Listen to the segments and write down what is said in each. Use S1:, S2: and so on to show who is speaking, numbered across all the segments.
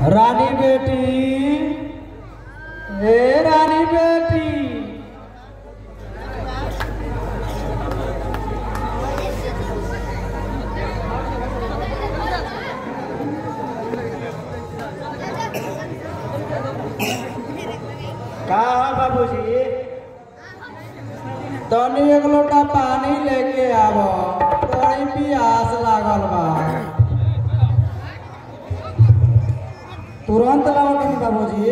S1: रानी बेटी ए रानी बेटी का है बाबूजी तनी एक लोटा पानी लेके आव बड़ी प्यास लागल बा तुरंत लाओ कि बाबूजी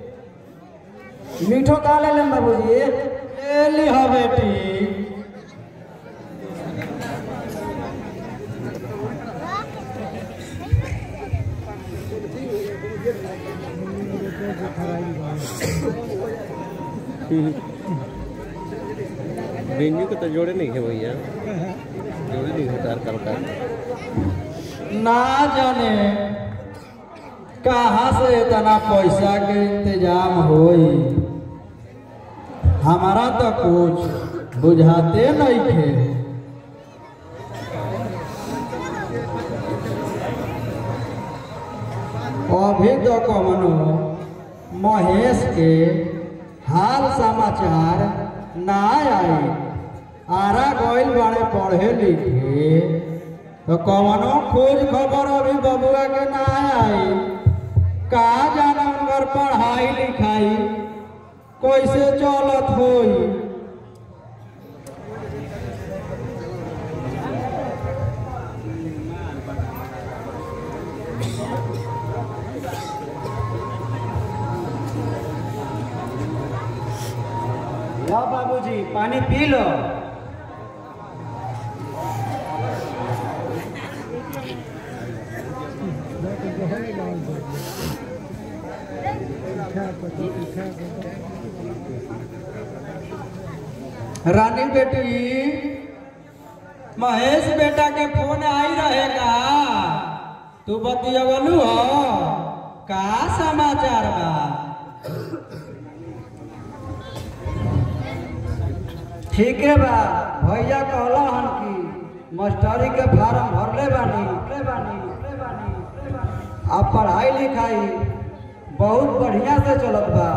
S1: मीठो का ले लेम बाबूजी ले ली हो बेटी
S2: वेन्यू के तो जोड़े नहीं है भैया जोड़े नहीं है तार कलकार
S1: ना जाने कहाँ से इतना पैसा के इंतजाम होई हमारा तो कुछ बुझाते नहीं थे अभी तो कमनो महेश के हाल समाचार ना आई आरा गइल बाड़े पढ़े लिखे तो कवनो खोज खबर अभी बबुआ के ना आई का जाना उनकर पढ़ाई लिखाई कैसे चलत होई
S3: लो बाबूजी पानी पी लो
S1: रानी बेटी महेश बेटा के फोन आई रहेगा तू बतियवलू हो का समाचार बा
S3: ठीक है बा भैया कहला हन कि मास्टरी के फार्म भरले बानी भरले बानी भरले बानी भरले बानी। अब पढ़ाई लिखाई बहुत बढ़िया से चलत बा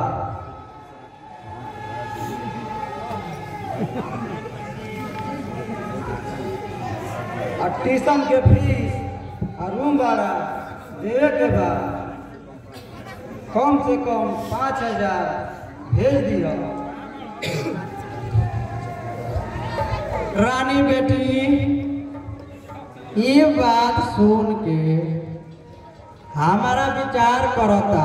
S3: और ट्यूशन के फीस और रूम भाड़ा देवे के बा कम से कम पाँच हजार भेज दियो
S1: रानी बेटी ये बात सुन के हमारा विचार करता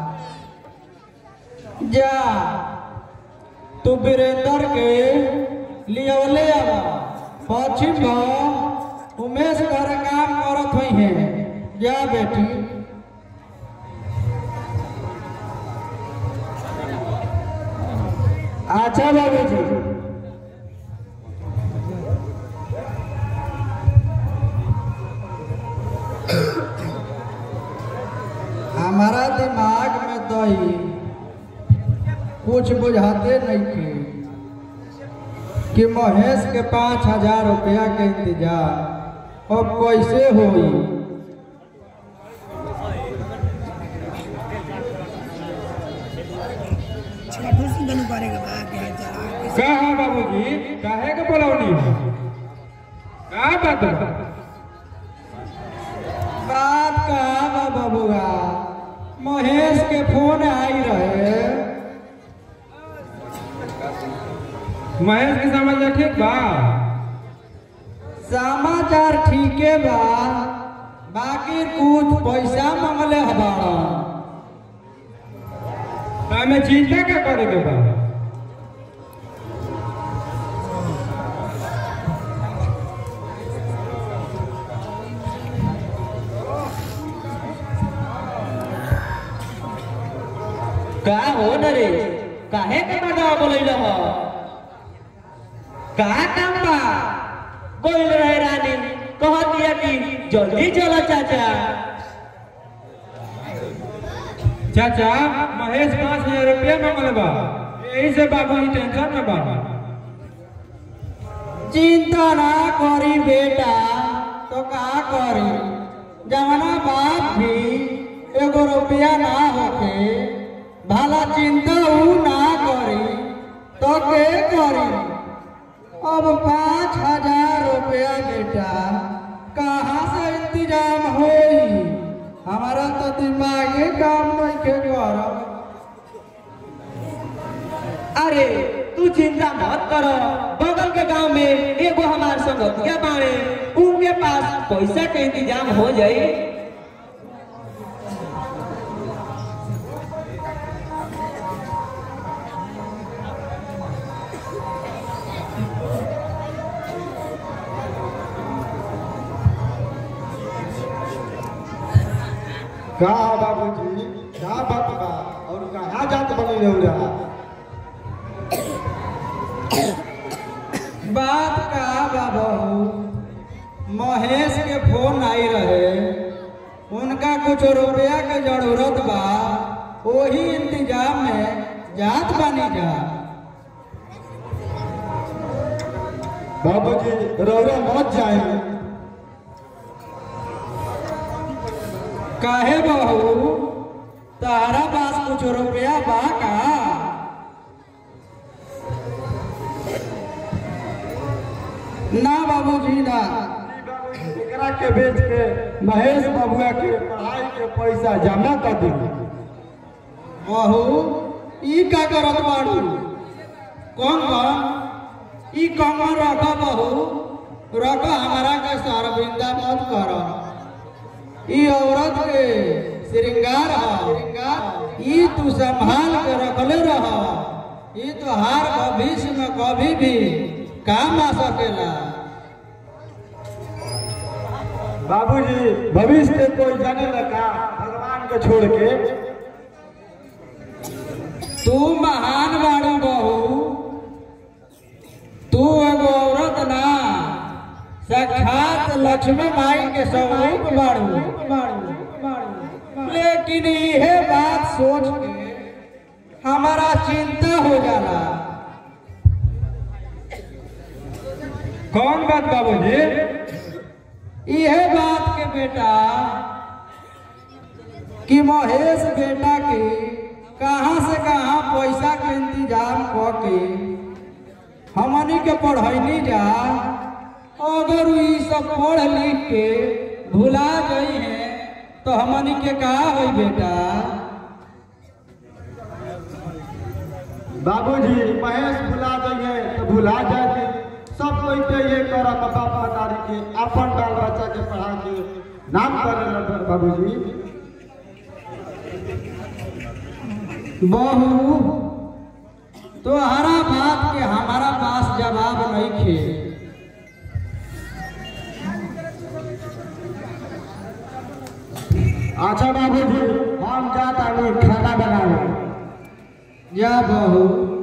S1: जा तू वीरेंद्र के लियवले आवा पश्चिम भाव उमेश घर काम करत हुई है जा बेटी
S3: अच्छा बाबूजी
S1: हमारा दिमाग में तो ही कुछ बुझाते नहीं थे कि महेश के पाँच हजार रुपया के इंतजार अब कैसे होई
S4: का है बाबूजी काहे के बोलौनी का बात बा?
S1: बात कहा बा बबुआ महेश के फोन आई रहे
S4: महेश के समाचार ठीक बा
S1: समाचार ठीके बा बाकी कुछ पैसा मंगले हबाड़ा
S4: तो हमें चिंता क्या करे के बा
S2: का हो न रे काहे के मर्दवा बोलैल हो का काम बा बोल रहे रानी कह दिया कि जल्दी चलो चाचा
S4: चाचा महेश पाँच हजार रुपया मांगल बा यही से बाबू ही टेंशन में बा
S1: चिंता ना करी बेटा तो का करी जवना बाप भी एगो रुपया ना होके भला चिंता ऊ ना करी तो के करी अब पाँच हजार रुपया बेटा कहाँ से इंतजाम होई हमारा तो दिमागे काम नहीं के करब
S2: अरे तू चिंता मत करो बगल के गांव में एगो हमार संगतिया बाड़े उनके पास पैसा के इंतजाम हो जाई
S5: का बाबूजी का बात बा और कहाँ जात बनी रहुरा
S1: बात का बा बहू महेश के फोन आई रहे उनका कुछ रुपया के जरूरत बा वही इंतजाम में जात बानी जा
S5: बाबूजी रहुरा मत जाए
S1: काहे बहू तारा पास कुछ रुपया बा का ना बाबूजी ना
S5: एकरा के बेच के महेश बबुआ के पढ़ाई के पैसा जमा कर दी
S1: बहू ई का करत बाड़ू कौन कौन ई कमर रख बहू रख हमारा के सरबिंदा मत कर ई औरत के श्रृंगार है श्रृंगार ई तू संभाल के रखले रह ई तो हार भविष्य में कभी भी काम आ सकेला
S5: बाबूजी भविष्य के कोई जाने लगा भगवान के छोड़ के
S1: तू महान बाड़ू बहू तू एगो औरत ना साक्षात लक्ष्मी माई के स्वरूप बाड़ू लेकिन यह बात सोच के हमारा चिंता हो जाला
S4: कौन बात बाबूजी
S1: यह बात के बेटा कि महेश बेटा के कहाँ से कहाँ पैसा के इंतजाम क के हमनी के पढ़ैनी जा अगर ई सब पढ़ लिख के भुला गई है तो हमनी के का होई बेटा
S5: बाबूजी महेश भुला जाइए तो भुला जाए सब कोई के ये करत बाप मतारी के अपन बाल बच्चा के पढ़ा के नाम करे बाबूजी
S1: बहू तोहरा बात के हमारा पास जवाब नहीं खे
S5: अच्छा बाबूजी हम जाता नहीं खाना बनावे
S1: जा बहू